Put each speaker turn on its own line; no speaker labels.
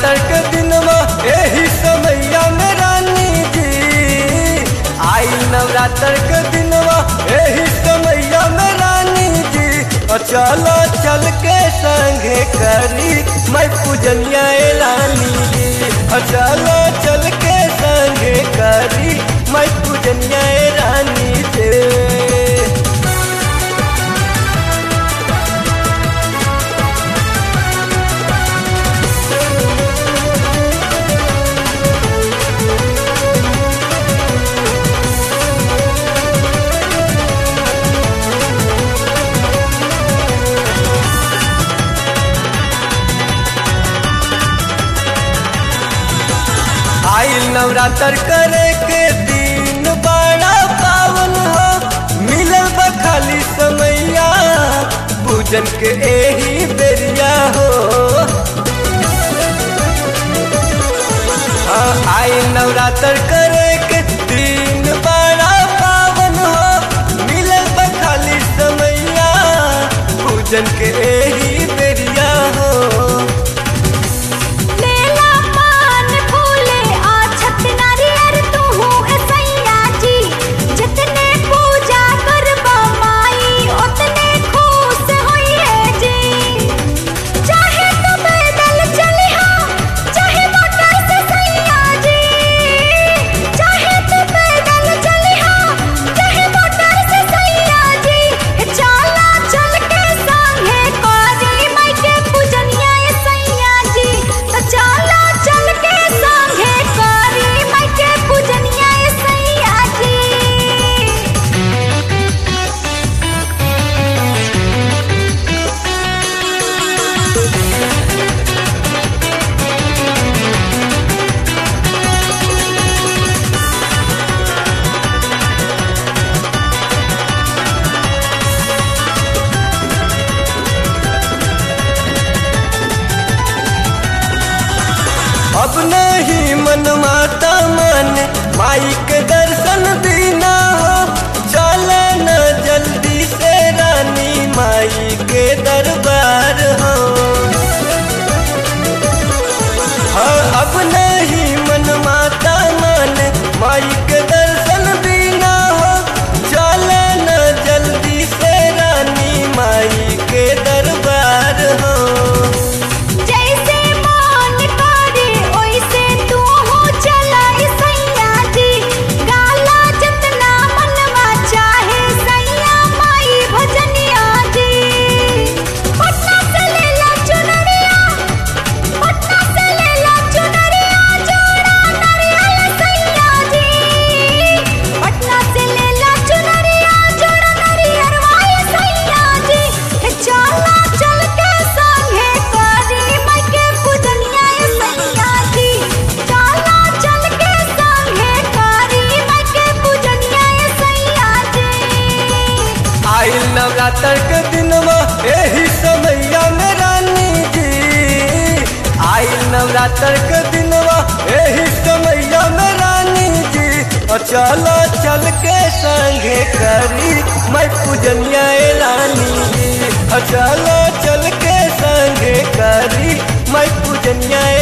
नवरात्र के दिनवा एही समैया में रानी जी आई नवरात्र के दिनवा एही समैया में रानी जी और चलो चल के संगे करी मैं पूजनिया ए रानी जी और चलो चल के संगे करी मैं पूजनिया ए रानी जी आइल नवरात्र करे के दिन बड़ा पावन हो मिलल बा खाली समैया पूजन के एही बेरिया हो हाँ, आइल नवरात्र करे के दिन बड़ा पावन हो मिलल बा खाली समैया पूजन के एही बेरिया हो
लेला पान फूले आ छत नारियर तुहू ऐसैया जी जितने पूजा करबा माई उतने खुश होइए जी चाहे तो पैदल चलिहा चाहे मोटर से सैया जी चाहे तो पैदल चलिहा चाहे मोटर से सैया जी चला चल के संगे करी माई के पूजनिया ए सैया जी तो चला चल के संगे करी माई के पूजनिया ए सैया जी
अब नहीं मन माता मन माई के दर्शन बिना हो चले न जल्दी से रानी माई के दरबार हो हाँ अब नहीं मन माता मन माई के दर्शन बिना हो चले न जल्दी से रानी माई के दरबार हो
जैसे मान करे ओइसे तू हो चला ए सैया जी गाला जितना मनवा चाहे सैया माई भजनिया जी पटना से ले ला चुनरिया पटना से ले ला चुनरिया जोड़ा नारियल सैया जी पटना से ले ला चुनरिया जोड़ा नारियल वाले सैया जी हे चला चल के संगे करी माई के पूजनिया ए सैया जी चला चल के संगे करी माई के पूजनिया ए सैया जी
आइल नवरात्र के दिनवा एही समैया में रानी जी आइल नवरात्र के दिनवा एही समैया में रानी जी और चलो चल के संगे करी मैं पूजनिया ए रानी जी और चलो चल के संगे करी मैं पूजनिया ए